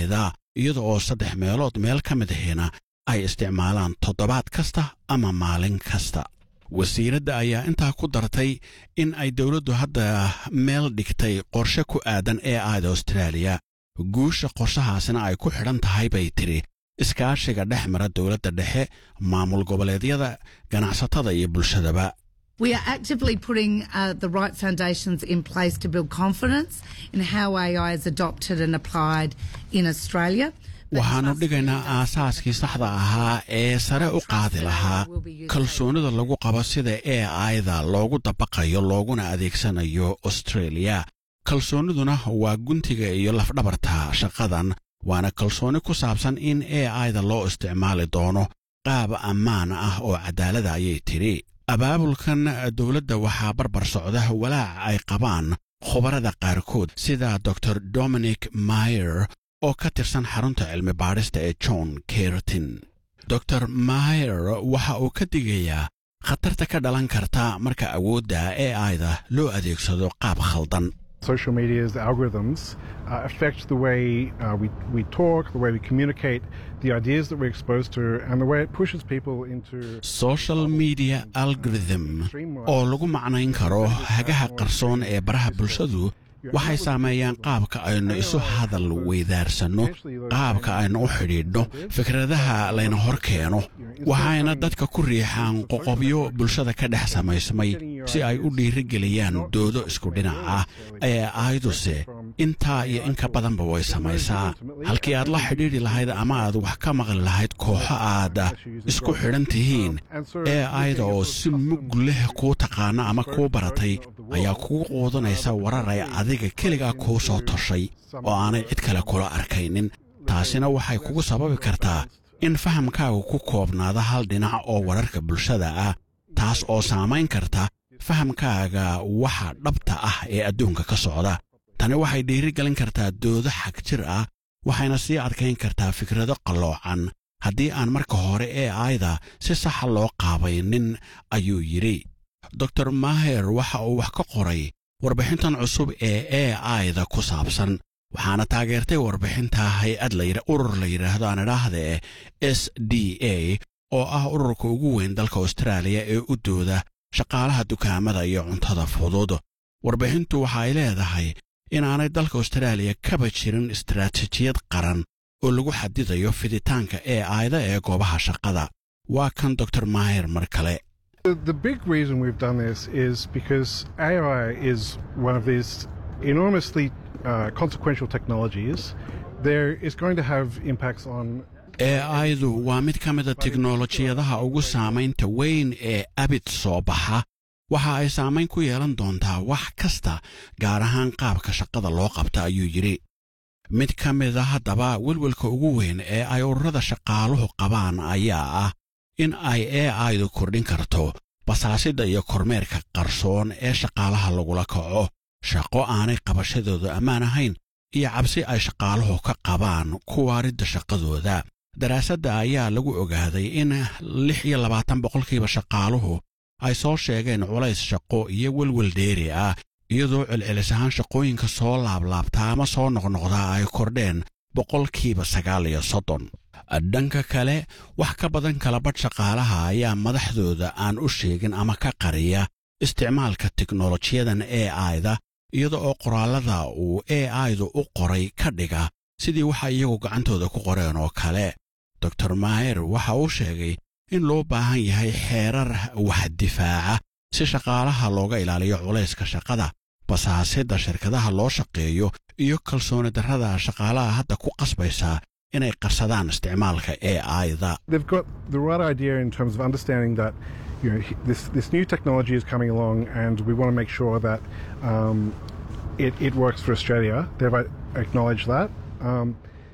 aida iyada oo saddex meelood meel ka mid ahina ay isticmaalaan toddobaad kasta ama maalin kasta wasiiradda ayaa intaa ku dartay in ay dowladdu hadda meel dhigtay qorshe ku aadan ee aida austraaliya guusha qorshahaasina ay ku xidhan tahay bay tidhi iskaashiga dhex mara dowladda dhexe maamul goboleedyada ganacsatada iyo bulshadaba We are actively putting uh, the right foundations in place to build confidence in how AI is adopted and applied in Australia. waxaannu dhigaynaa aasaaskii saxda ahaa ee sare u qaadi lahaa kalsoonida lagu qabo sida ee aida loogu dabaqayo looguna adeegsanayo australia kalsoonniduna waa guntiga iyo lafdhabarta shaqadan waana kalsooni ku saabsan in ee aida loo isticmaali doono qaab ammaan ah oo cadaalada ayay tidhi abaabulkan dowladda waxaa barbar socda walaac ay qabaan khubarada qaarkood sida dor dominic mayer oo ka tirsan xarunta cilmi baadhista ee john kertin dor mayer waxa uu ka digayaa khatarta ka dhalan karta marka awoodda ee aida loo adeegsado qaab khaldan Social media's algorithms uh, affect the way uh, we, we talk, the way we communicate, the ideas that we're exposed to, and the way it pushes people into. social media algorithm oo lagu macnayn karo hagaha qarsoon ee baraha bulshadu waxay saameeyaan qaabka aynu isu hadal weydaarsanno qaabka aynu u xidhiidhno fikradaha layna hor keeno waxayna dadka ku riixaan qoqobyo bulshada ka dhex samaysmay si ay u dhiirigeliyaan doodo isku dhinac ah ee ayduse intaa iyo in ka badanba way samaysaa halkii aad la xidhiidhi lahayd ama aad wax ka maqli lahayd kooxo aad isku xidhan tihiin ee ayda oo si mug leh kuu taqaana ama kuu baratay ayaa kugu quudanaysa warar ay adiga keligaa kuu soo toshay oo aanay cid kale kula arkaynin taasina waxay kugu sababi kartaa in fahamkaagu ku koobnaado hal dhinac oo wararka bulshada ah taas oo saamayn karta fahamkaaga waxa dhabta ah ee adduunka ka socda tani waxay dhiirigelin kartaa doodo xag jir ah waxayna sii adkayn kartaa fikrado qalloocan haddii aan marka hore ee ayda si saxa loo qaabaynin ayuu yidhi dor maher waxa uu wax ka qoray warbixintan cusub ee ee ayda ku saabsan waxaana taageertay warbixinta hay-ad urur la yidhaahdo aan idhaahdee s d a oo ah ururka ugu weyn dalka austraaliya ee u dooda shaqaalaha dukaamada iyo cuntada fudud warbixintu waxa ay leedahay inaanay dalka austraaliya kaba jirin istaraatiijiyad qaran oo lagu xadidayo fiditaanka ee ayda ee goobaha shaqada waa kan dor maher mar kale The, the big reason we've done this is because AI is one of these enormously uh, consequential technologies. There is going to have impacts on ee aydu waa mid ka mida tiknolojiyadaha ugu saamaynta weyn ee abid soo baxa waxa ay saamayn ku yeelan doontaa wax kasta gaar ahaan qaabka shaqada loo qabta ayuu yidhi mid ka mida haddaba welwelka ugu weyn ee ay ururada shaqaaluhu qabaan ayaa ah in ay ee aydu kordhin karto basaasidda iyo kormeerka qarsoon ee shaqaalaha lagula kaco shaqo aanay qabashadooda ammaan ahayn iyo cabsi ay shaqaaluhu ka qabaan kuwaaridda shaqadooda daraasadda ayaa lagu ogaaday in lix iyo labaatan boqolkiiba shaqaaluhu ay soo sheegeen culays shaqo iyo welwel dheeri ah iyadoo celcelis ahaan shaqooyinka soo laablaabtaa ama soo noqnoqdaa ay kordheen boqolkiiba sagaal iyo soddon dhanka kale wax ka badan kalabadh shaqaalaha ayaa madaxdooda aan u sheegin ama ka qariya isticmaalka tiknolojiyadan ee ayda iyada oo qoraallada uu ee aydu u qoray ka dhiga sidii waxa iyagu gacantooda ku qoreen oo kale dor maher waxa uu sheegay in loo baahan yahay xeerar wax difaaca si shaqaalaha looga ilaaliyo culayska shaqada basaasidda shirkadaha loo shaqeeyo iyo kalsooni darrada shaqaalaha hadda ku qasbaysa inay qarsadaan isticmaalka ee ayda they've got the right idea in terms of understanding that you know this this new technology is coming along and we want to make sure that um, it, it works for Australia. They've acknowledged that. Um,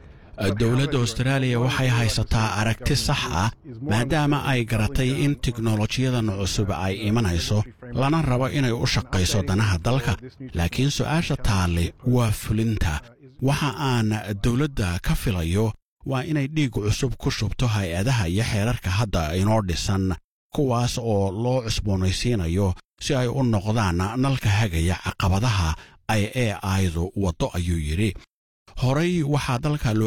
dowladda austraaliya waxay haysataa aragti sax ah maadaama ay garatay in tiknolojiyadan cusub ay imanayso lana rabo inay u shaqayso danaha dalka laakiin su'aasha taalle waa fulinta waxa aan dowladda ka filayo waa inay dhiig cusub ku shubto hay-adaha iyo xeerarka hadda inoo dhisan kuwaas oo loo cusboonaysiinayo si ay u noqdaan nalka hagaya caqabadaha ay ee aydu waddo ayuu yidhi horay waxaa dalka loo